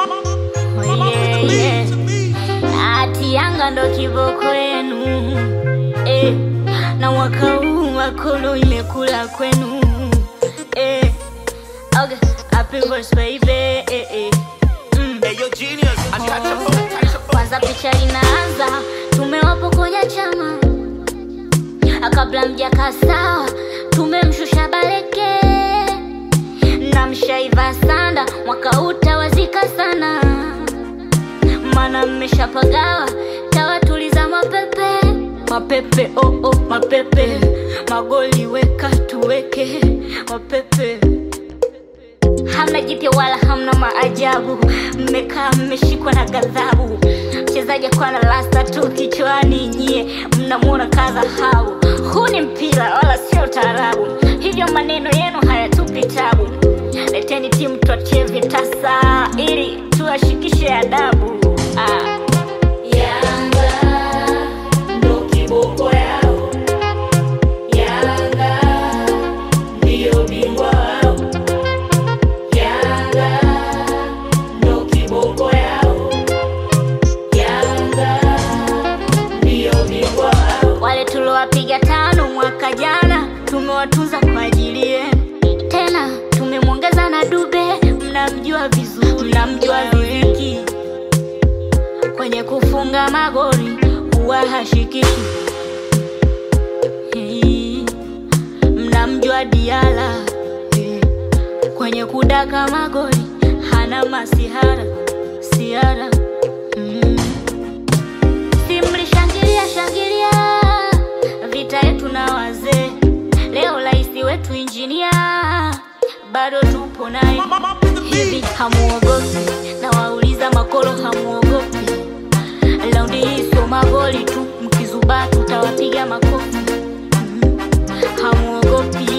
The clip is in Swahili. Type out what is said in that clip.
Oh, yeah, yeah. Ati Yanga ndo kiboko yenu eh, na mwaka huu makolo imekula kwenu eh, okay. Happy birthday baby eh, eh. Mm. Hey, yo, genius, untouchable, untouchable. Kwanza picha inaanza, tumewapokonya chama kabla mjaka sawa, tumemshusha Baleke na mshaiva sanda, mwaka utawazika sana, mana mmeshapagawa, tawatuliza mapepe mapepe, oh, oh, mapepe magoli weka tuweke mapepe hamna jipya wala hamna maajabu, mmekaa mmeshikwa na ghadhabu. Mchezaji akuwa na lasta tu kichwani, nyie mnamwona kadhahau. Huu ni mpira wala sio taarabu, hivyo maneno yenu hayatupi tabu. Leteni timu tuachie vitasa ili tuwashikishe adabu. Ah. Yanga ndo kiboko yao, Yanga ndiyo bingwa wao. Yanga ndo kiboko yao, Yanga ndiyo bingwa wao. Wale tuliowapiga tano mwaka jana tumewatunza kwa ajili yenu, tena tumemwongeza na Dube, mnamjua vizuri, mnamjua Ziki kwenye kufunga magoli huwa hashikishi. Hey, mnamjua Diala hey kwenye kudaka magoli hana masihara siara mm. simlishangilia shangilia vita yetu na wazee leo raisi wetu injinia bado tupo naye hivi hamuogopi na wauliza makolo hamuogopi laundi hii sio magoli tu mkizubaa tutawapiga makofi mm. hamuogopi